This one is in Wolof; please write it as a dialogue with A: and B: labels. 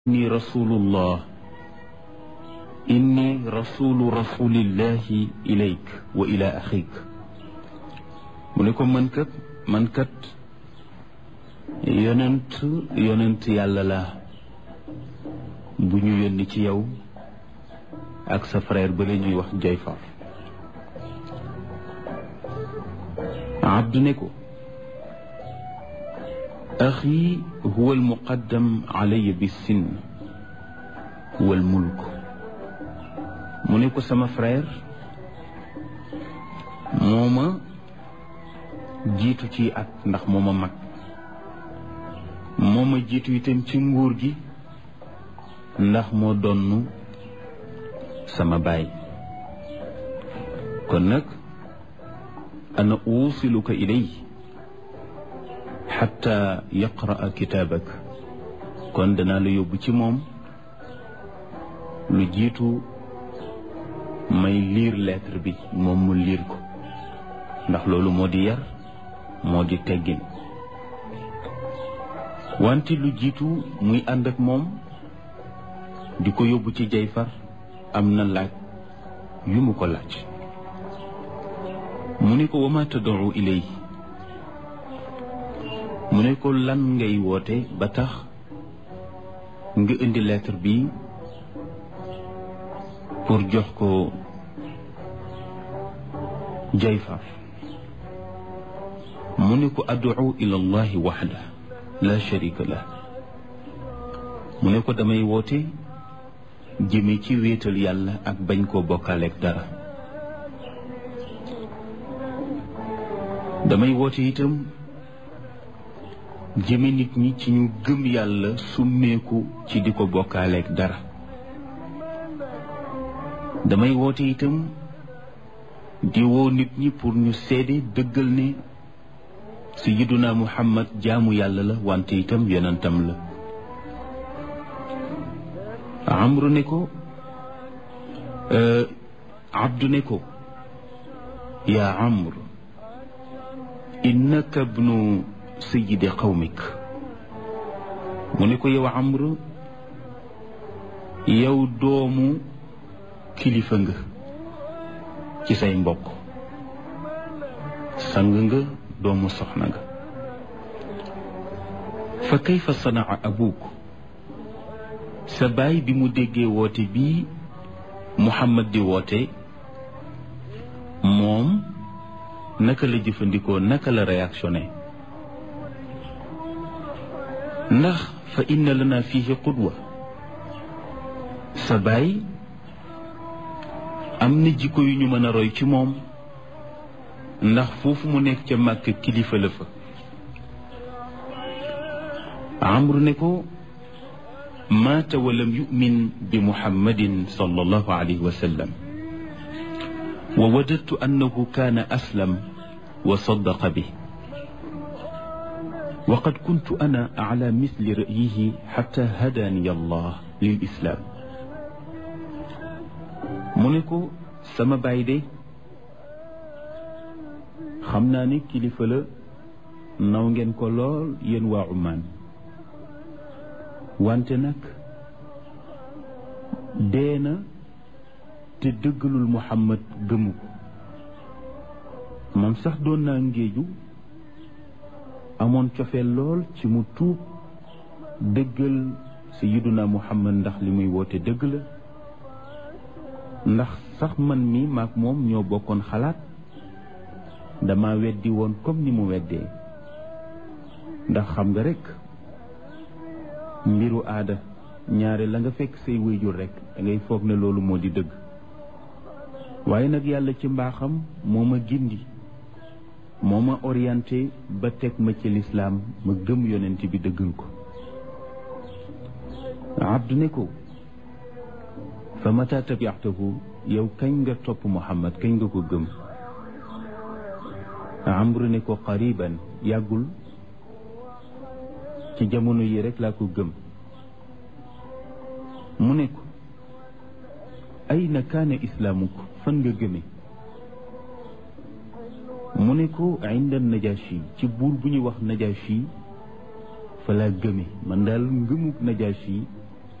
A: inni rasulullah inni rasulu rasulillahi ilayk wa ila axik mu ne ko man kat man kat yonent yonent yàlla la bu ñu yónni ci yow ak sa frère ba la ñuy wax Jayfar abdu ne ko axi huwa almuqaddam alaya bissin wal mulk mu ne ko sama frère moo ma jiitu ci at ndax moo ma mag moo ma jiitu itam ci nguur gi ndax moo donn sama baay kon nag ana uusiluka ilay xatta yaqraa kitaabak kon danaa la yóbbu ci moom lu jiitu may liir lettre bi moom mu liir ko ndax loolu moo di yar moo di teggin wante lu jiitu muy ànd ak moom di ko yóbbu ci Jayfar am na laaj yu mu ko laaj mu ne ko wama tad'u ilay mu ne ko lan ngay woote ba tax nga indi lettre bi pour jox ko Jayfar mu ne ko ad'u ila allahi waxda la sharika lah mu ne ko damay woote jëme ci wéetal yàlla ak bañ koo bokkaaleeg dara damay woote itam jëme nit ñi ci ñu gëm yàlla summeeku ci di ko bokkaaleeg dara damay woote itam di woo nit ñi pour ñu seede dëggal ne sayyiduna muhammad jaamu yàlla la wante itam yonentam la amru ne ko abdu ne ko yaa amr innaka bnu sayidi qawmik mu ne ko yow amr yow doomu kilifa nga ci say mbokk sang nga doomu soxna nga fa kayfa sanaa abuk sa baay bi mu déggee woote bii Muhammad di woote moom naka la jëfandikoo naka la réactionné ndax fa inna lana fihi qudwa sa baay am na jikko yu ñu mën a roy ci moom ndax foofu mu nekk ca màkk kilifa la fa amru ne ko maata walam yumin bi muhammadin sallallahu alayhi wa sallam wa wadadtu annahu kaana aslam wa saddaqa bi wa qad kuntu ana ala misli ra'yihi xatta hadaani allah lil islaam mu ne ko sama baay de xam naa ne kilifa la naw ngeen ko lool yéen waa Oman wante nag dee na te dëggalul Muhammad gëmu ko man sax doon naa ngéeju amoon cofeel lool ci mu tuub dëggal sayyiduna Muhammad ndax li muy woote dëgg la ndax sax man mi maak moom ñoo bokkoon xalaat dama weddi woon comme ni mu weddee ndax xam nga rekk mbiru aada ñaare la nga fekk say wéyjur rekk da ngay foog ne loolu moo di dëgg waaye nag yàlla ci mbaaxam moo ma gindi moo ma orienté ba teg ma ci lislaam ma gëm yonent bi dëggal ko abdu ne ko fa mata tabiatahu yow kañ nga topp muhammad kañ nga ko gëm amru ne ko qariban yàggul ci jamono yi rek laa ko gëm mu ne ko ayna kaana islaamuk fan nga gëme mu ne ko inda najashi ci buur bu ñuy wax najashi fa laa gëme man daal ngëmuk najashi